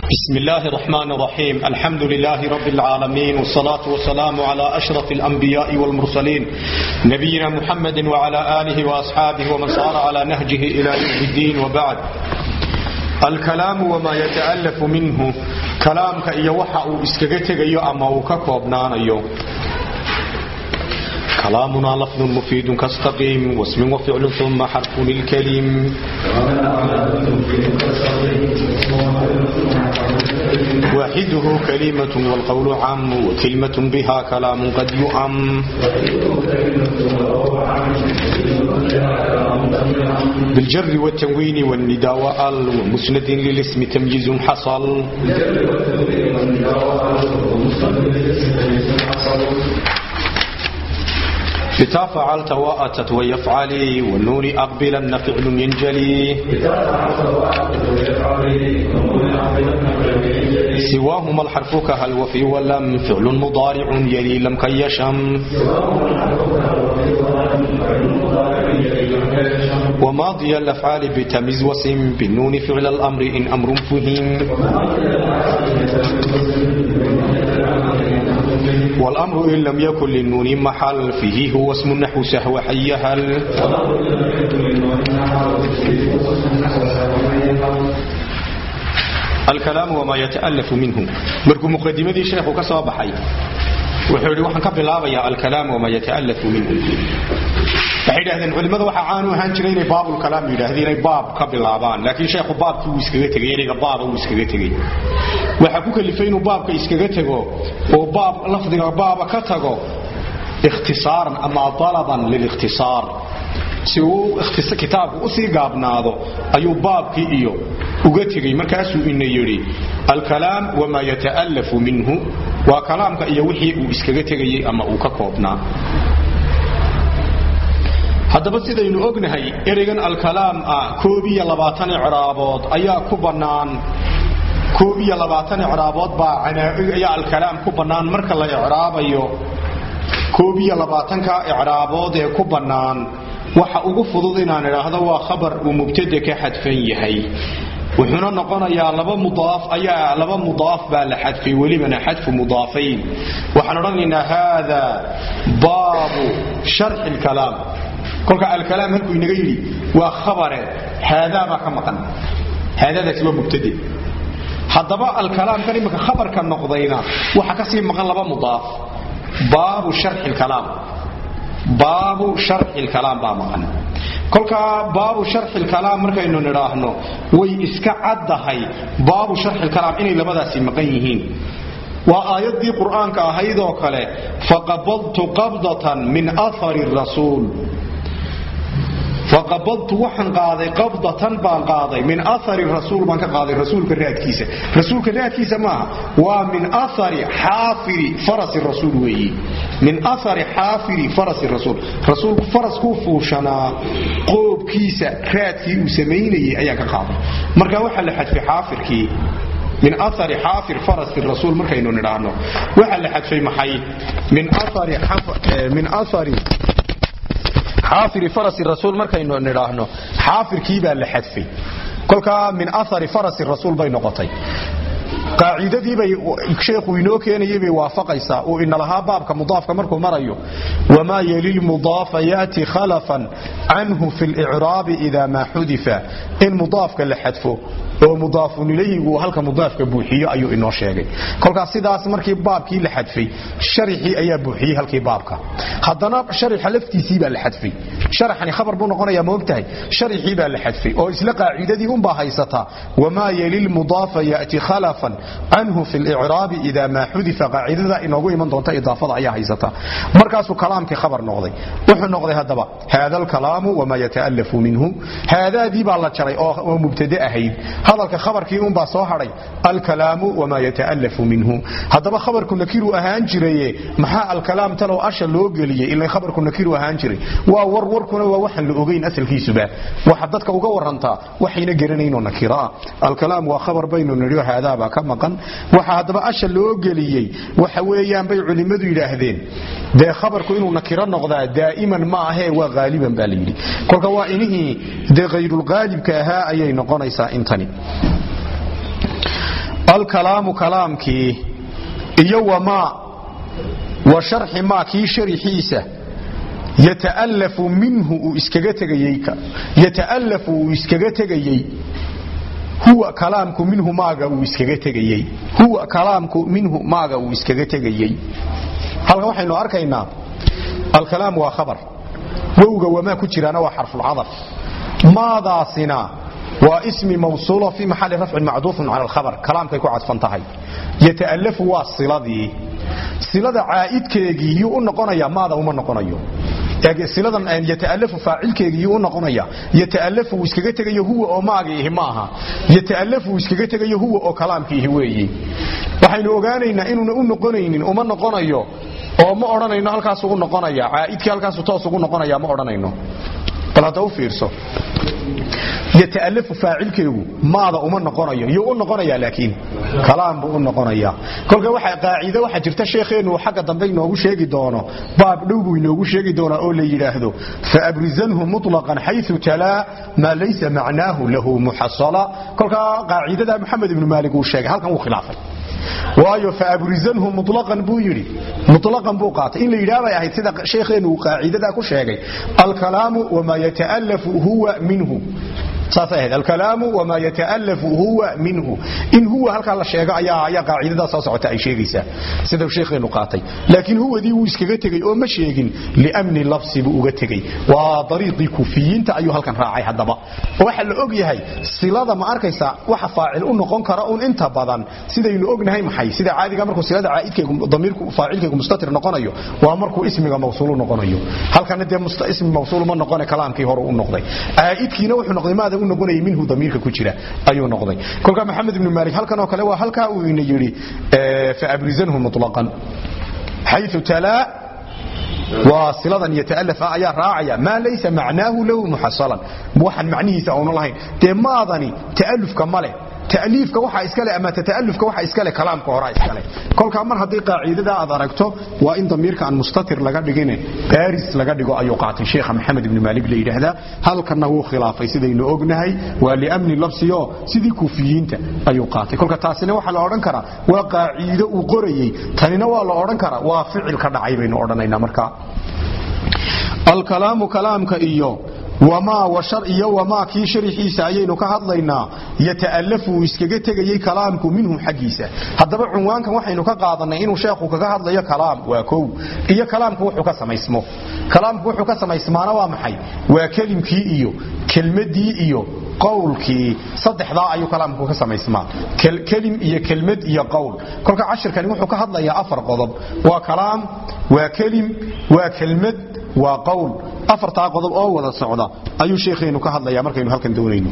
بسم الله الرحمن الرحيم الحمد لله رب العالمين والصلاة والسلام على أشرف الأنبياء والمرسلين نبينا محمد وعلى آله وأصحابه ومن صار على نهجه إلى يوم الدين وبعد الكلام وما يتألف منه كلامك إيا وحا اسكغتك إيا أما وككوبنان إيا كلامنا لفظ مفيد كاستقيم واسم وفعل ثم حرف الكلم واحده كلمة والقول عام وكلمة بها كلام قد يؤم بالجر والتنوين والنداء وال ومسند للاسم تمييز حصل بتا فعلت وأتت ويفعلي والنون أقبلا فعل ينجلي سواهما الحرف كهل وفي ولم فعل مضارع يلي لم كيشم وماضي الأفعال بتميز وسم بالنون فعل الأمر إن أمر فهم والأمر إن لم يكن للنون محل فيه هو اسم النحو سهو حيهل الكلام وما يتألف منه مركو مقدمة شيخ كسوا بحي وحولي وحن كبلابا يا الكلام وما يتألف منه waxay yidhahdeen culimmada waxaa caanu ahaan jiray inay baabulkalaam yidhaahdeen inay baab ka bilaabaan laakiin sheekhu baabkii wuu iskaga tegay ereyga baaba wuu iskaga tegey waxaa ku kalifay inuu baabka iskaga tego oo baab lafdiga baaba ka tago ikhtisaaran ama dalaban lilikhtisaar si uu kitaabku usii gaabnaado ayuu baabkii iyo uga tegey markaasuu ina yidhi alkalaam wamaa yata'allafu minhu waa kalaamka iyo wixii uu iskaga tegayey ama uu ka koobnaa haddaba sidaynu ognahay ereygan alkalaam ah koob iyo labaatan icraabood ayaa ku bannaan koob iyo labaatan icraabood baa ayaa alkalaam ku bannaan marka la icraabayo koob iyo labaatanka icraabood ee ku bannaan waxa ugu fudud inaan idhaahdo waa khabar uu mubtada ka xadfan yahay wuxuuna noqonayaa laba mudaaf ayaa laba mudaaf baa la xadfay welibana xadfu mudaafayn waxaan odhanaynaa haada baabu sharxi lkalaam kolka alkalaam halkuu inaga yidhi waa khabare haadaabaa ka maqan haadaadaasi waa mubtade haddaba alkalaamkan imika khabarka noqdayna waxa kasii maqan laba mudaaf baabu sharxi lkalaam baabu sharxi lkalaam baa maqan kolkaa baabu sharxi lkalaam markaynu nidhaahno way iska caddahay baabu sharxi lkalaam inay labadaasi maqan yihiin waa aayaddii qur'aanka ahaydoo kale faqabadtu qabdatan min ahari rasuul faqabadtu waxaan qaaday qabdatan baan qaaday min ahari rasuul baan ka qaaday rasuulka raadkiisa rasuulka raadkiisa maaha waa min ahari xaafiri farasi rasuul weeyi min ahari xaafiri farasi rasuul rasuulku faraskuu fuushanaa qoobkiisa raadkii uu samaynayay ayaan ka qaaday marka waxaa la xadfay xaafirkii min ahari xaafir farasi rasuul markaynu nidhaahno waxaa la xadfay maxay min ahari min ahari xaafiri farasi rasuul markaynu nidhaahno xaafirkii baa la xadfay kolkaa min ahari farasi rasuul bay noqotay qaacidadiibay sheekhu inoo keenayay bay waafaqaysaa uu inalahaa baabka mudaafka markuu marayo wamaa yeli lmudaafa yaati khalafan canhu fi licraabi ida maa xudifa in mudaafka la xadfo oo mudaafun ilayhigu halka mudaafka buuxiyo ayuu inoo sheegay kolkaas sidaas markii baabkii la xadfay sharixii ayaa buuxiyey halkii baabka haddana sharixa laftiisii baa la xadfay sharaxani khabar buu noqonayaa maogtahay sharixii baa la xadfay oo isla qaacidadii unbaa haysataa wamaa yeli lmudaafa yati khalafan canhu fi licraabi ida maa xudifa qaacidada inoogu iman doonta idaafada ayaa haysataa markaasuu kalaamkii khabar noqday wuxuu noqday haddaba haada alkalaamu wamaa yata'alafu minhu haadaadii baa la jaray oo mubtade ahayd hadalka khabarkii unbaa soo hadhay alkalaamu wamaa yata'alafu minhu haddaba khabarku nakiru ahaan jiraye maxaa alkalaam talow asha loo geliyey ila khabarku nakiru ahaan jiray waa war warkuna waa waxaan la ogayn asalkiisuba waxa dadka uga warantaa waxayna garanaynoo nakiraa alkalaam waa khabar baynu nidhi haadaabaa ka maqan waxa haddaba asha loo geliyey waxa weeyaan bay culimmadu yidhaahdeen dee khabarku inuu nakiro noqdaa daa'iman ma ahee waa haaliban baa layidhi kolka waa inihii dee hayrulqaalibka ahaa ayay noqonaysaa intani alkalaamu kalaamkii iyo wamaa wa sharxi maa kii sharixiisa yata'alafu minhu uu iskaga tegayey yata'alafu uu iskaga tegayey huwa kalaamku minhu maaga uu iskaga tegayey huwa kalaamku minhu maaga uu iskaga tegayey halkan waxaynu arkaynaa alkalaam waa khabar wowga wamaa ku jiraana waa xarfulcadaf maadaasina waa ismi mawsuulo fii maxali rafcin macduufun cala alkhabar kalaamkay ku cadfan tahay yata'alafu waa siladii silada caa'idkeegii yuu u noqonaya maada uma noqonayo siladan yata'alafu faacilkeegii yuu u noqonaya yata'alafu uu iskaga tegayo huwa oo maagiihi ma aha yata'alafu uu iskaga tegayo huwa oo kalaamkiihi weeyi waxaynu ogaanaynaa inuuna u noqonaynin uma noqonayo oo ma odhanayno halkaasuu u noqonaya caa'idkii halkaasuu toos ugu noqonaya ma odhanayno bal hadda u fiirso yata'alafu faacilkeegu maada uma noqonayo yuu u noqonaya laakiin kalaam buu u noqonaya kolka waxa qaacido waxa jirta sheekheenu xagga dambe inoogu sheegi doono baab dhow buu inoogu sheegi doonaa oo la yidhaahdo faabrizanhu mutlaqan xayثu talaa maa laysa macnaahu lahu muxasala kolka qaacidada maxamed ibnu maalik uu sheegay halkan wuu khilaafay waayo faabrizanhu mulaqan buu yidhi mulaqan buu qaatay in la yidhaah bay ahayd sida sheekheenu uu qaacidadaa ku sheegay alkalaamu wamaa yata'alafu huwa minhu saasay ahayd alkalaamu wamaa yata'alafu huwa minhu in huwa halkaa la sheego ayaa ayaa qaacidadaa soo socota ay sheegaysaa sida sheekheenu qaatay laakiin huwadii wuu iskaga tegey oo ma sheegin liamni lafsi buu uga tegey waa dariiqii kufiyiinta ayuu halkan raacay haddaba oo waxaa la og yahay silada ma arkaysa waxa faacil u noqon kara un inta badan sidaynu ognahay maxay sida caadiga markuu silada caa'idkeegu damiirku faacilkeegu mustatir noqonayo waa markuu ismiga mawsuul u noqonayo halkana dee ismi mawsuul ma noqone kalaamkii hore u noqday caa'idkiina wuxuu noqday maada u noqonayay minhu damiirka ku jira ayuu noqday kolka maxamed ibnu maalik halkan oo kale waa halkaa uu ina yidhi faabrizanhu mutlaqan xayu talaa waa siladan yata'alaf ah ayaa raacaya maa laysa macnaahu lahu muxasalan waxaan macnihiisa auna lahayn dee maadani ta'alufka ma leh taliifka waxa iskale ama tata'alufka waxa iskale kalaamka hore iskale kolka mar hadii qaacidada aad aragto waa in damiirka aan mustatir laga dhigin baris laga dhigo ayuu qaatay sheekha maxamed ibn malik la yiraahdaa halkana wuu khilaafay sidaynu ognahay waa liamni lafsiyo sidii kufiyiinta ayuu qaatay kolka taasina waxa la oran karaa waa qaacido uu qorayay tanina waa la oran karaa waa ficil ka dhacay baynu odhanaynaa marka alkalaamu kalaamka iyo wamaa washar iyo wamaa kii sharixiisa ayaynu ka hadlaynaa yata'alafu uu iskaga tegayey kalaamku minhu xaggiisa haddaba cunwaankan waxaynu ka qaadanay inuu sheekhu kaga hadlayo kalaam waa kow iyo kalaamku wuxuu ka samaysmo kalaamku wuxuu ka samaysmaana waa maxay waa kelimkii iyo kelmadii iyo qowlkii saddexdaa ayuu kalaamku ka samaysmaa kelim iyo kelmad iyo qowl kolka cashirkani wuxuu ka hadlayaa afar qodob waa kalaam waa kelim waa kelmad waa qowl afartaa qodob oo wada socda ayuu sheekheenu ka hadlaya markaynu halkan doonayno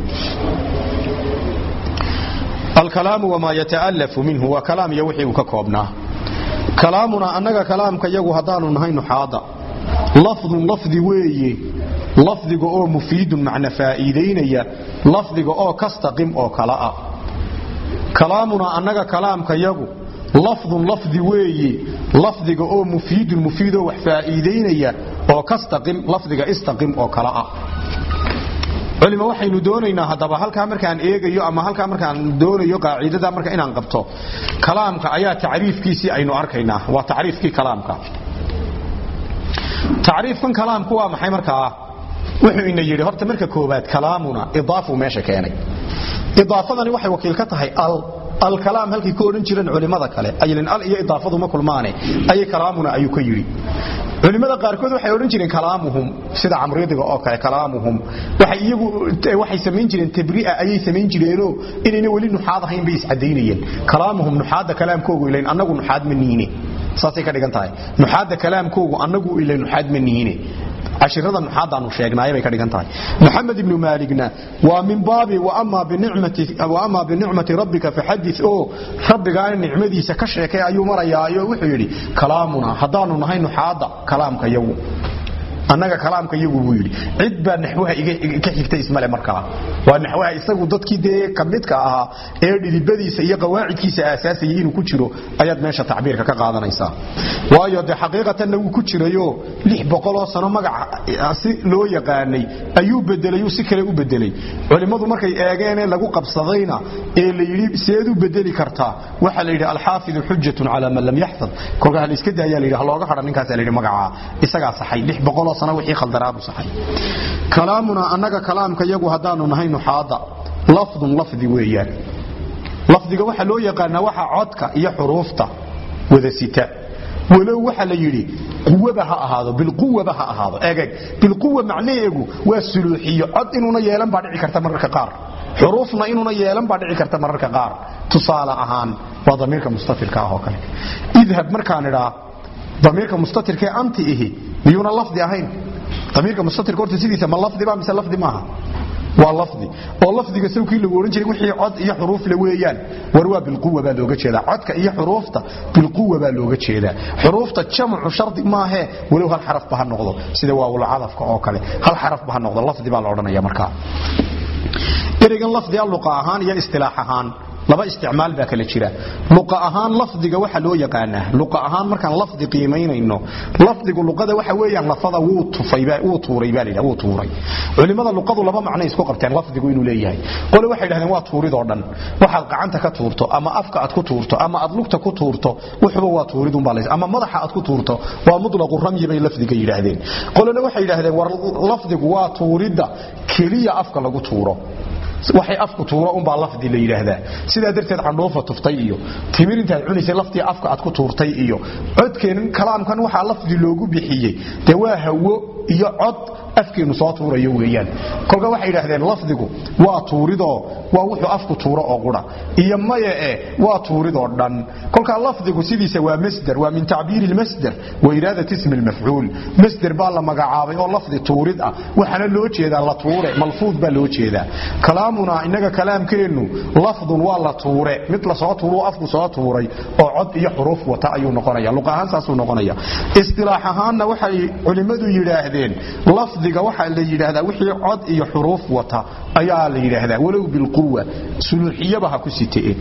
alkalaamu wamaa yata'alafu minhu waa kalaam iyo wixii uu ka koobnaa kalaamuna annaga kalaamka yagu haddaanu nahay nuxaada lafdun lafdi weeye lafdiga oo mufiidun macna faa'iidaynaya lafdiga oo kastaqim oo kala ah kalaamuna annaga kalaamka yagu lafdun lafdi weeye lafdiga oo mufiidun mufiidoo wax faa'iidaynaya oo kastaqim lafdiga istaqim oo kala ah culima waxaynu doonaynaa haddaba halkaa markaan eegayo ama halkaa markaan doonayo qaacidada marka inaan qabto kalaamka ayaa tacriifkiisii aynu arkaynaa waa tacriifkii kalaamka tacriifkan kalaamku waa maxay markaa wuxuu ina yidhi horta marka koobaad kalaamuna idaafu meesha keenay idaafadani waxay wakiil ka tahay al alkalaam halkay ku odhan jireen culimada kale aylan al iyo idaafadu ma kulmaane ayay kalaamuna ayuu ka yidhi culimada qaarkood waxay odhan jireen kalaamuhum sida camridiga oo kale kalaamuhum waxay iyagu waxay samayn jireen tabri'a ayay samayn jireenoo inayna weli nuxaad ahayn bay iscadaynayeen kalaamuhum nuxaadda kalaamkoogu ilayn annagu nuxaad ma niine saasay ka dhigan tahay nuxaadda kalaamkoogu annagu ilay nuxaad ma niine cashirada nuxaadaanu sheegnaay bay ka dhigan tahay maxamed ibnu maaligna waa min baabi waama binicmati rabbika faxadith oo rabbigaana nicmadiisa ka sheekay ayuu marayaayo wuxuu yidhi kalaamuna haddaanu nahay nuxaada kalaamka yagu annaga kalaamka iyagu buu yidhi cid baa naxwaha ka xigta ismale markaa waa naxwaha isagu dadkii dee kamidka ahaa ee dhidibadiisa iyo qawaacidkiisa aasaasayay inuu ku jiro ayaad meesha tacbiirka ka qaadanaysaa waayo dee xaqiiqatanna wuu ku jirayo lix boqoloo sano magaca si loo yaqaanay ayuu bedelay uu si kale u bedelay culimmadu markay eegeenee lagu qabsadayna ee la yidhi seed u bedeli kartaa waxaa la yidhi alxaafidu xujatun calaa man lam yaxfad kolkaa ha la iska daayaa la yidhi ha looga hadha ninkaasa la yidhi magacaa isagaa saxay lix boqoloo sano wixii khaldanaabu saxay kalaamunaa annaga kalaamka yagu haddaanu nahay nuxaada lafdun lafdi weeyaan lafdiga waxaa loo yaqaanaa waxa codka iyo xuruufta wada sita walow waxa la yidhi quwaba ha ahaado bilquwaba ha ahaado eegeg bilquwa macnaheegu waa suluuxiyo cod inuuna yeelan baa dhici karta mararka qaar xuruufna inuuna yeelan baa dhici karta mararka qaar tusaale ahaan waa damiirka mustatirka ah oo kale idhab markaan idhaa damiirka mustatirkaee anti ihi miyuuna lafdi ahayn damiirka mustatirka horta sidiisa ma lafdiba mise lafdi maaha waa lafdi oo lafdiga sawkii lagu odhan jiray wixii cod iyo xuruufle weeyaan war waa bilquwa baa looga jeedaa codka iyo xuruufta bilquwa baa looga jeedaa xuruufta jamcu shardi maahee walow hal xarafba ha noqdo sida waawulcadafka oo kale hal xarafba ha noqdo lafdi baa la odhanaya markaa ereygan lafdiga luqa ahaan iyo istilaax ahaan laba isticmaal baa kala jira luqa ahaan lafdiga waxa loo yaqaanaa luqa ahaan markaan lafdi qiimaynayno lafdigu luqada waxa weeyaan lafada wuu tufay wuu tuuray baa la wuu tuuray culimada luqadu laba macno isku qabteen lafdigu inuu leeyahay qole waxay yidhahdeen waa tuuridoo dhan waxaad gacanta ka tuurto ama afka aad ku tuurto ama aad lugta ku tuurto wuxuba waa tuuridun baa ama madaxa aad ku tuurto waa mutlaqu ramyi bay lafdiga yidhaahdeen qolena waxay yidhahdeen war lafdigu waa tuuridda keliya afka lagu tuuro waxay afku tuuro unbaa lafdi la yidhaahdaa sidaa darteed candhuufa tuftay iyo timir intaad cunaysay laftii afka aad ku tuurtay iyo codkeenan kalaamkan waxaa lafdi loogu bixiyey dee waa hawo iyo cod afkeennu soo tuurayo weeyaan kolka waxay yidhaahdeen lafdigu waa tuuridoo waa wuxuu afku tuuro oo qura iyo maya e waa tuuridoo dhan kolkaa lafdigu sidiisa waa masder waa min tacbiiri lmasder wa iraadat ismi lmafcuul masder baa la magacaabay oo lafdi tuurid ah waxaana loo jeedaa la tuure malfuud baa loo jeedaa kalaamunaa innaga kalaamkeennu lafdun waa la tuure mid lasoo tuuruu afku soo tuuray oo cod iyo xuruuf wata ayuu noqonaya luq ahaan saasuu noqonaya istilaax ahaanna waxay culimmadu yidhaahdeen lafdiga waxaa la yidhaahdaa wixii cod iyo xuruuf wata ayaa la yidhaahdaa walow bilquwa suluuxiyaba ha ku sitee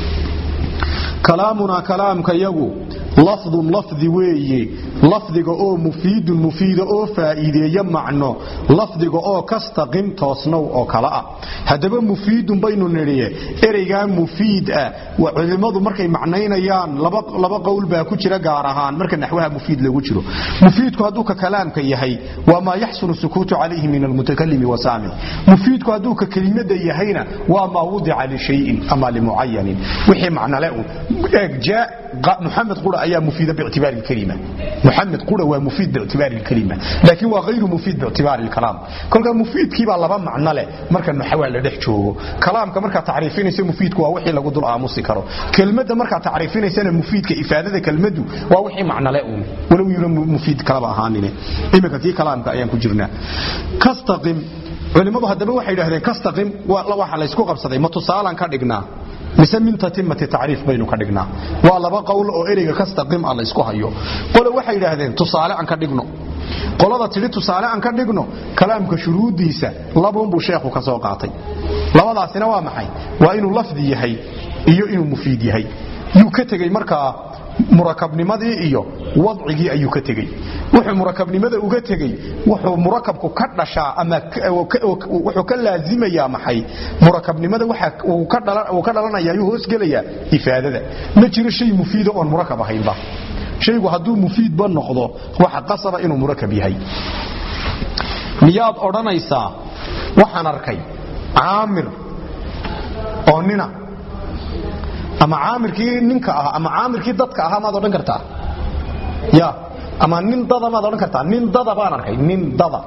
kalaamunaa kalaamka yagu lafdun lafdi weeye lafdiga oo mufiidun mufiida oo faa'iideeya macno lafdiga oo kastaqim toosnow oo kale ah haddaba mufiidun baynu nidhiye ereygaa mufiid ah culimmadu markay macnaynayaan laba qowl baa ku jira gaar ahaan marka naxwaha mufiid lagu jiro mufiidku hadduu ka kalaamka yahay waa maa yaxsunu sukuutu calayhi min almutakalimi wasaamic mufiidku hadduu ka kelimada yahayna waa maa wudica lishayin ama limucayanin wixii macnale un jaa محمد قرأ أيام مفيدة باعتبار الكلمة محمد قرأ ومفيد باعتبار الكلمة لكن هو غير مفيد باعتبار الكلام كل كان مفيد كيبا لبا معنى له مركا نحوال لدح جوغو كلام كمركا تعريفين يسي مفيد كوا وحي لغو دول آموسي كرو كلمة مركا تعريفين يسي مفيد كإفادة كلمة ووحي معنى له ولو يرى مفيد كلام أهانين إما كتي كلام كأيام كجرنا كاستقم culimadu haddaba waxay yidhahdeen kastaqim waxa laysku qabsaday ma tusaalaan ka dhignaa mise min tatimati tacriif baynu ka dhignaa waa laba qowl oo ereyga kastaqim ah laysku hayo qole waxay yidhaahdeen tusaale aan ka dhigno qolada tidhi tusaale aan ka dhigno kalaamka shuruuddiisa labuunbuu sheekhu ka soo qaatay labadaasina waa maxay waa inuu lafdi yahay iyo inuu mufiid yahay yuu ka tegey markaa murakabnimadii iyo wadcigii ayuu ka tegey wuxuu murakabnimada uga tegey wuxuu murakabku ka dhashaa ama wuxuu ka laazimayaa maxay murakabnimada uu ka dhalanaya ayuu hoosgelayaa ifaadada ma jiro shay mufiida oon murakab ahaynba shaygu hadduu mufiidba noqdo waxa qasaba inuu murakab yahay miyaad odhanaysaa waxaan arkay caamir oo nina ama caamirkii ninka ahaa ama caamirkii dadka ahaa maad odhan kartaa ya ama nin dada maad odhan kartaa nin dada baan arkay nin dada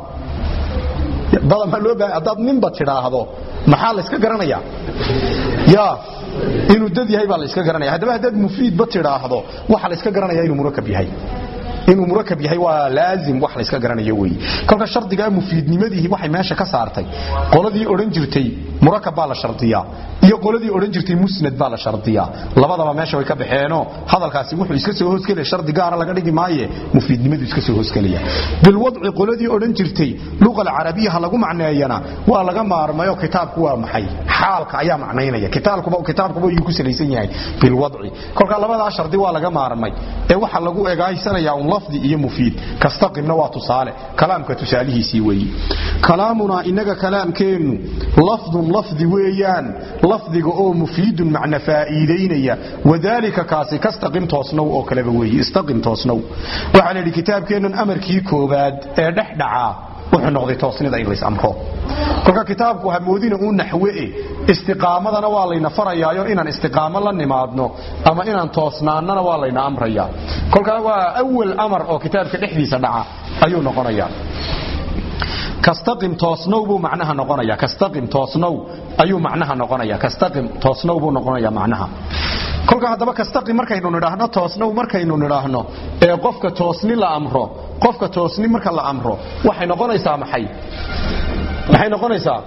dada maa loo baahay haddaad ninba tidhaahdo maxaa la yska garanayaa ya inuu dad yahay baa la yska garanaya haddaba haddaad mufiidba tidhaahdo waxaa la yska garanaya inuu murakab yahay inuu murakab yahay waa laazim wax la iska garanayo weeye kolka shardigaa mufiidnimadihi waxay meesha ka saartay qoladii odhan jirtay murakab baa la shardiyaa iyo qoladii odhan jirtay musnad baa la shardiyaa labadaba meesha way ka baxeenoo hadalkaasi wuxuu iska soo hoosgelaya shardi gaara laga dhigi maaye mufiidnimadu iska soo hoosgelaya bilwadci qoladii odhan jirtay luqa alcarabiya ha lagu macneeyana waa laga maarmayo kitaabku waa maxay xaalka ayaa macnaynaya kitaabkuba kitaabkuba ayuu ku salaysan yahay bilwadci kolka labadaa shardi waa laga maarmay ee waxa lagu egaaysanaya un lafdi iyo mufiid kastaqimna waa tusaale kalaamka tusaalihiisii weeye kalaamunaa inaga kalaamkeennu lafdun lafdi weeyaan lafdiga oo mufiidun macna faa'iidaynaya wadaalika kaasi kastaqim toosnow oo kaleba weeye istaqim toosnow waxaa la yidhi kitaabkeennan amarkii koobaad ee dhex dhacaa wuxuu noqday toosnida in lays amro kolka kitaabku hamoodina uu naxwe istiqaamadana waa layna farayaayo inaan istiqaamo la nimaadno ama inaan toosnaannana waa layna amrayaa kolka waa awal amar oo kitaabka dhexdiisa dhaca ayuu noqonayaa kastaqim toosnow buu macnaha noqonaya kastaqim toosnow ayuu macnaha noqonaya kastaqim toosnow buu noqonaya macnaha kolka haddaba kastaqim markaynu nidhaahno toosnow markaynu nidhaahno ee qofka toosni la amro qofka toosni marka la amro waxay noqonaysaa maxay maxay noqonaysaa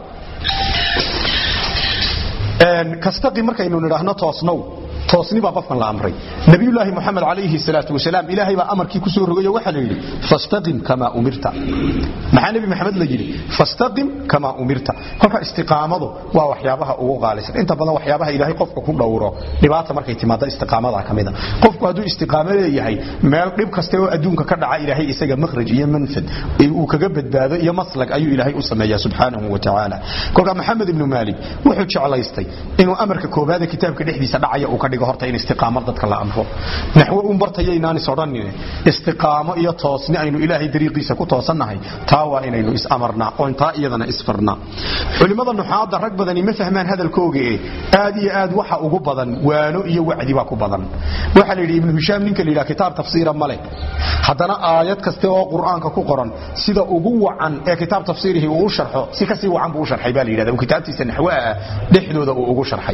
kastaqim markaynu nidhaahno toosnow toosni baa qofkan la amray nabiyulaahi muxamed calayhi salaatu wasalaam ilaahay baa amarkii ku soo rogayo waxaa la yidhi fastaqim kamaa umirta maxaa nebi maxamed la yidhi fastaqim kamaa umirta kolka istiqaamadu waa waxyaabaha ugu qaalisan inta badan waxyaabaha ilaahay qofka ku dhowro dhibaata markay timaado istiqaamada ka mida qofku hadduu istiqaamo leeyahay meel dhib kaste oo adduunka ka dhaca ilaahay isaga makhraj iyo manfad uu kaga badbaado iyo maslag ayuu ilaahay u sameeyaa subxaanahu wa tacaala kolka maxamed ibnu maalik wuxuu jeclaystay inuu amarka koobaada kitaabka dhexdiisa dhacaya uu ka dhigo horta in istiqaamo dadka la amro naxwo un bartayaynaan is odhanine istiqaamo iyo toosni aynu ilaahay dariiqiisa ku toosannahay taa waa inaynu is amarnaa oon taa iyadana isfarnaa culimmada nuxaadda rag badani ma fahmaan hadalkooga e aad iyo aad waxa ugu badan waano iyo wacdi baa ku badan waxaa la yidhi ibnu hishaam ninka la yidhaha kitaab tafsiira ma leh haddana aayad kaste oo qur'aanka ku qoran sida ugu wacan ee kitaab tafsiirihi uu u sharxo si kasii wacan buu u sharxay baa la yidhahda uu kitaabtiisa naxwaha ah dhexdooda uu ugu sharxay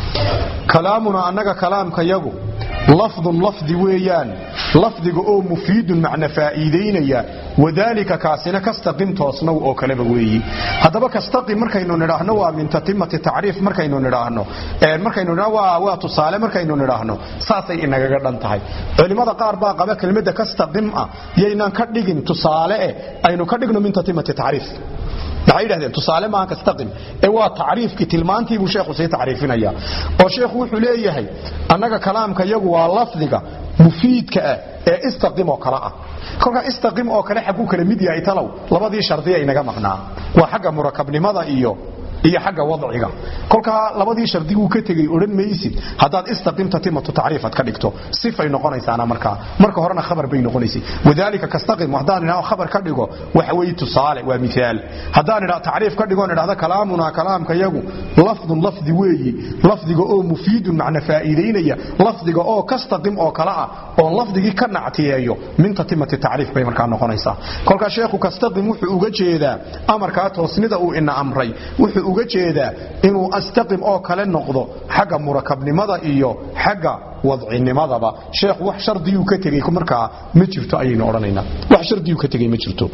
kalaamuna annaga kalaamkayagu lafdun lafdi weeyaan lafdiga oo mufiidun macna faa'iidaynaya wadaalika kaasina kastaqim toosnow oo kaleba weeyi haddaba kastaqim markaynu nidhaahno waa min tatimati tacriif markaynu nidhaahno markaynu waa waa tusaale markaynu nidhaahno saasay inagaga dhan tahay culimmada qaar baa qaba kelmadda kastaqim ah yaynaan ka dhigin tusaale eh aynu ka dhigno min tatimati tacriif waxay yidhahdeen tusaale maaha kastaqim ee waa tacriifkii tilmaantii buu sheekhu sii tacriifinaya oo sheekhu wuxuu leeyahay annaga kalaamka yagu waa lafdiga mufiidka ah ee istaqim oo kale ah kolkaa istaqim oo kale xaguu kala mid yahay talow labadii shardiya inaga maqnaa waa xagga murakabnimada iyo iyo xagga wadciga kolkaa labadii shardiguu ka tegey odhan maysid haddaad istaqimta timatu tacriifad ka dhigto sifay noqonaysaana markaa marka horena khabar bay noqonaysay wadaalika kastaqim haddaan idhaho khabar ka dhigo waxa weeye tusaale waa miaal haddaan idha tacriif ka dhigoon idhahda kalaamunaa kalaamka yagu lafdun lafdi weeyi lafdiga oo mufiidun macna faa'iidaynaya lafdiga oo kastaqim oo kale ah oon lafdigii ka nactiyeeyo min tatimati tacriif bay markaa noqonaysaa kolkaa sheekhu kastaqim wuxuu uga jeedaa amarkaa toosnida uu ina amray wuxuu uga jeedaa inuu astaqim oo kale noqdo xagga murakabnimada iyo xagga wadcinimadaba sheekhu wax shardiyuu ka tegey markaa ma jirto ayaynu odhanaynaa wax shardiyuu ka tegey ma jirto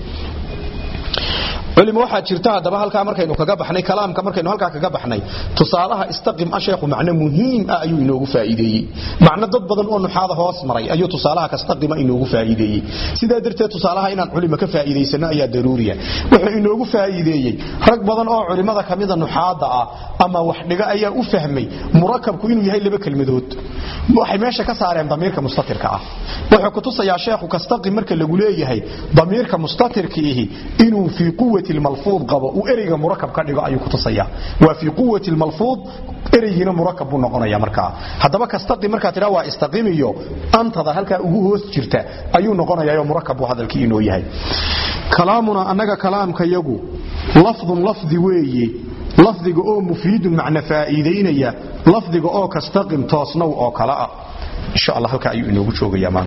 culimo waxaa jirta haddaba halkaa markaynu kaga baxnay kalaamka markaynu halkaa kaga baxnay tusaalaha istaqim ah sheekhu macno muhiim ah ayuu inoogu faa'iideeyey macno dad badan oo nuxaada hoos maray ayuu tusaalaha kastaqima inoogu faa'iideeyey sidaa darteed tusaalaha inaan culimo ka faa'iidaysano ayaa daruuriya wuxuu inoogu faa'iideeyey rag badan oo culimada kamida nuxaada ah ama wax dhiga ayaa u fahmay murakabku inuu yahay laba kelmadood waxay meesha ka saareen damiirka mustatirka ah wuxuu kutusayaa sheekhu kastaqim marka lagu leeyahay damiirka mustatirkiihi inuu fii quwati lmalfuud qabo uu ereyga murakab ka dhigo ayuu kutusaya waa fii quwati lmalfuud ereygiina murakab buu noqonaya markaa haddaba kastaqim markaa tidhaa waa istaqim iyo antada halkaa ugu hoos jirta ayuu noqonayayo murakab buu hadalkii inoo yahay kalaamuna annaga kalaamka yagu lafdun lafdi weeye lafdiga oo mufiidun macna faa'iidaynaya lafdiga oo kastaqim toosnow oo kale ah insha allah halkaa ayuu inoogu joogayaa